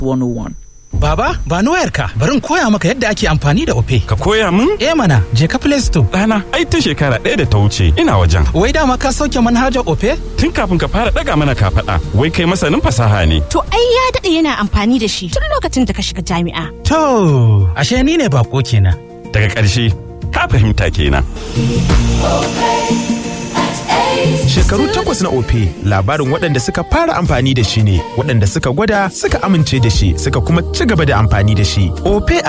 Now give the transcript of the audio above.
101. Baba, ba ni wayarka, bari in koya maka yadda ake amfani da Ope. Ka koya min? Eh mana, je ka Play Store. Ɗana, ai ta shekara ɗaya da ta wuce ina wajen. Wai dama ka sauke manhajar Ope? Tun kafin ka fara ɗaga mana kafaɗa, wai kai masanin fasaha ne. To ai ya daɗe yana amfani da shi tun lokacin da ka shiga jami'a. To, ashe ni ne bako kenan. Daga ƙarshe, ka fahimta kenan. Shekaru takwas na Ope labarin waɗanda suka fara amfani da shi ne, waɗanda suka gwada suka amince da shi suka kuma ci gaba da amfani da shi. Ope